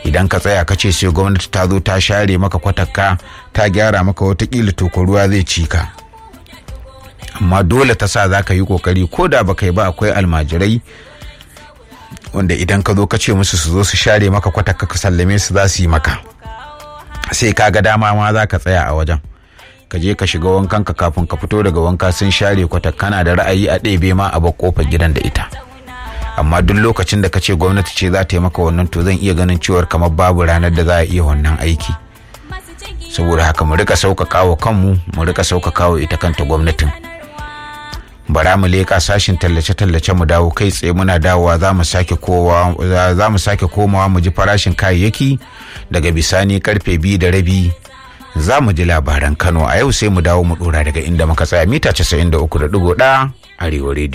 idan ka tsaya ka ce sai gwamnati ta zo ta share maka kwatakka ta gyara maka watakila to ruwa zai ci ka amma dole ta sa za ka yi kokari ko da baka yi ba akwai almajirai wanda idan ka zo ka ce musu su zo su share maka kwatakka ka sallame su za su yi maka sai ka ga dama ma za ka tsaya a wajen ka je ka shiga wankan ka kafin ka fito daga wanka sun share kwatakka da ra'ayi a ɗebe ma a bar kofar gidan da ita amma duk lokacin da ka ce gwamnati ce za ta yi maka wannan to zan iya ganin cewar kamar babu ranar da za a iya wannan aiki saboda haka mu rika sauƙaƙa wa kanmu mu rika sauƙaƙa wa ita kanta gwamnatin bara mu leƙa sashin tallace-tallace mu dawo kai tsaye muna dawowa za mu sake kowa za mu sake komawa mu ji farashin kayayyaki daga bisani karfe biyu da rabi za mu ji labaran kano a yau sai mu dawo mu dora daga inda muka tsaya mita 93.1 arewa rediyo